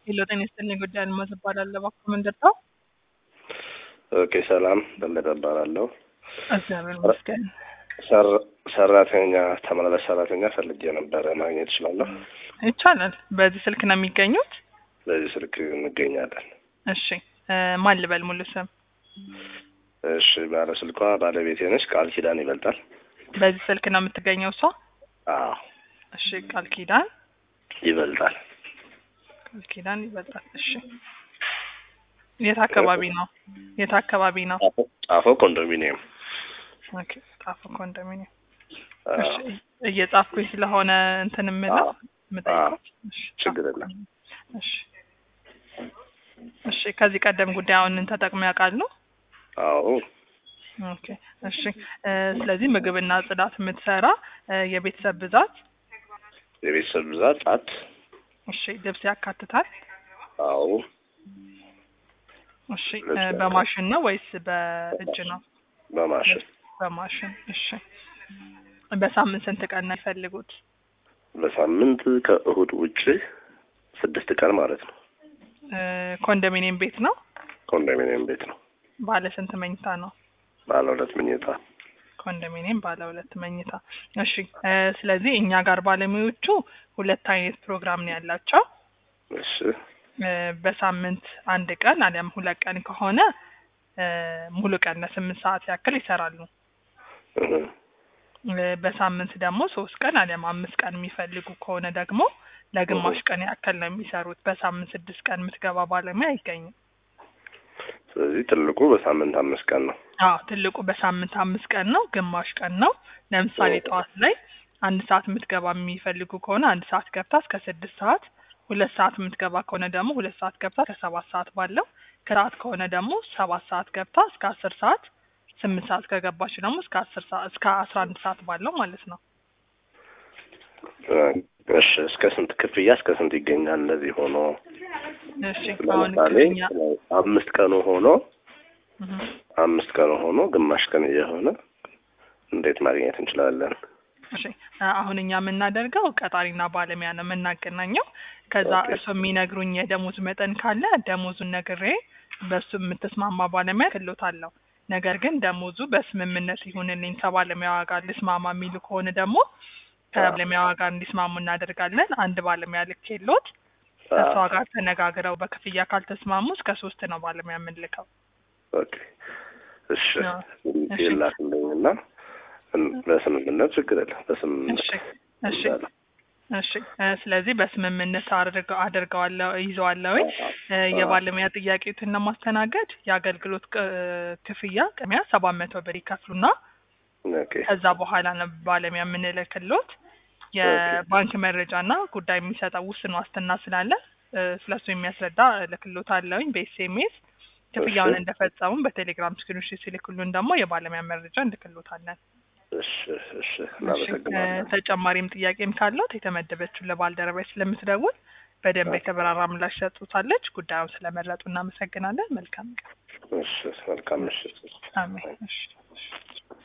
ሄሎ ጤና ይስጥልኝ ጉዳይ አልማዝ እባላለሁ። እባክዎ ምንድን ነው? ኦኬ ሰላም በለጠ እባላለሁ። እግዚአብሔር ይመስገን። ሰር- ሰራተኛ ተመላላሽ ሰራተኛ ፈልጌ ነበረ ማግኘት እችላለሁ? ይቻላል። በዚህ ስልክ ነው የሚገኙት? በዚህ ስልክ እንገኛለን። እሺ እ ማን ልበል ሙሉ ስም? እሺ ባለ ስልኳ ባለቤቴ ነች። ቃል ኪዳን ይበልጣል። በዚህ ስልክ ነው የምትገኘው እሷ? አዎ እሺ ቃል ኪዳን ይበልጣል። ቃል ኪዳን ይበልጣል። እሺ የት አካባቢ ነው? የት አካባቢ ነው? ጣፎ- ጣፎ ኮንዶሚኒየም ኦኬ ጣፎ ኮንዶሚኒየም። አዎ፣ እሺ እየጻፍኩኝ ስለሆነ እንትን የምለው አዎ፣ የምጠይቀው። እሺ ችግር የለም። እሺ እሺ ከዚህ ቀደም ጉዳዩን ተጠቅመው ያውቃሉ? አዎ ኦኬ እሺ እ ስለዚህ ምግብና ጽዳት የምትሰራ እ የቤተሰብ ብዛት የቤተሰብ ብዛት ጣት እሺ ልብስ ያካትታል? አዎ እሺ እ ልብስ ያካትታል። በማሽን ነው ወይስ በእጅ ነው? በማሽን በማሽን እሺ በሳምንት ስንት ቀን ነው የሚፈልጉት? በሳምንት ከእሁድ ውጭ ስድስት ቀን ማለት ነው። እ ኮንዶሚኒየም ቤት ነው? ኮንዶሚኒየም ቤት ነው። ባለ ስንት መኝታ ነው? ባለ ሁለት መኝታ ኮንዶሚኒየም ባለ ሁለት መኝታ። እሺ እ ስለዚህ እኛ ጋር ባለሙያዎቹ ሁለት አይነት ፕሮግራም ነው ያላቸው። እሺ እ በሳምንት አንድ ቀን አሊያም ሁለት ቀን ከሆነ እ ሙሉ ቀን ለስምንት ሰዓት ያክል ይሰራሉ። እህ፣ እ በሳምንት ደግሞ ሶስት ቀን አሊያም አምስት ቀን የሚፈልጉ ከሆነ ደግሞ ለግማሽ ቀን ያክል ነው የሚሰሩት። በሳምንት ስድስት ቀን የምትገባ ባለሙያ አይገኝም። ስለዚህ ትልቁ በሳምንት አምስት ቀን ነው። አዎ ትልቁ በሳምንት አምስት ቀን ነው፣ ግማሽ ቀን ነው። ለምሳሌ ኦ። ጠዋት ላይ አንድ ሰዓት የምትገባ የሚፈልጉ ከሆነ አንድ ሰዓት ገብታ እስከ ስድስት ሰዓት፣ ሁለት ሰዓት የምትገባ ከሆነ ደግሞ ሁለት ሰዓት ገብታ እስከ ሰባት ሰዓት ባለው፣ ከሰዓት ከሆነ ደግሞ ሰባት ሰዓት ገብታ እስከ አስር ሰዓት፣ ስምንት ሰዓት ከገባች ደግሞ እስከ አስር ሰዓት እስከ አስራ አንድ ሰዓት ባለው ማለት ነው። እሺ እስከ ስንት ክፍያ እስከ ስንት ይገኛል? እንደዚህ ሆኖ እሺ አሁን ለምሳሌ ክፍያ አምስት ቀኑ ሆኖ እህ አምስት ቀኑ ሆኖ ግማሽ ቀን እየሆነ እንዴት ማግኘት እንችላለን? እሺ አሁን እኛ የምናደርገው ቀጣሪና ባለሙያ ነው የምናገናኘው። ከዛ ኦኬ። እርሱ የሚነግሩኝ የደሞዝ መጠን ካለ ደሞዙን ነግሬ በሱ የምትስማማ ባለሙያ ክሎታለሁ። ነገር ግን ደሞዙ በስምምነት ይሁንልኝ ከባለሙያዋ ጋር ልስማማ የሚሉ ከሆነ ደግሞ ከባለሙያዋ ጋር እንዲስማሙ እናደርጋለን። አንድ ባለሙያ ልክ የሎት ከእሷ ጋር ተነጋግረው በክፍያ ካልተስማሙ እስከ ሶስት ነው ባለሙያ የምንልከው። ኦኬ እሺ አዎ። እሺ። ይላክልኝና እን- በስምምነት ችግር የለም በስምምነት እሺ እሺ ይዛለሁ። እሺ እ ስለዚህ በስምምነት አድርገው አደርገዋለሁ ይዘዋለሁ። እ የባለሙያ ጥያቄዎትን ለማስተናገድ የአገልግሎት ቅ- ክፍያ ቅድሚያ ሰባት መቶ ብር ይከፍሉና ኦኬ ከዛ በኋላ ነው ባለሙያ የምንልክሎት። የባንክ መረጃና ጉዳይ የሚሰጠው ውስን ዋስትና ስላለ እ ስለሱ የሚያስረዳ እልክሎት አለውኝ በኤስኤምኤስ ክፍያውን እሺ። እንደፈጸሙ በቴሌግራም ስክሪንሾት ሲልክሉን ደግሞ የባለሙያ መረጃ እንልክሎታለን። እሺ እሺ እሺ እ እናመሰግናለን። ተጨማሪም ጥያቄም ካለት የተመደበችውን ለባልደረባች ስለምትደውል በደንብ የተብራራ ምላሽ ሰጡታለች። ጉዳዩን ስለመረጡ እናመሰግናለን። መልካም ቀን። እሺ መልካም ምሽት። አሜን። እሺ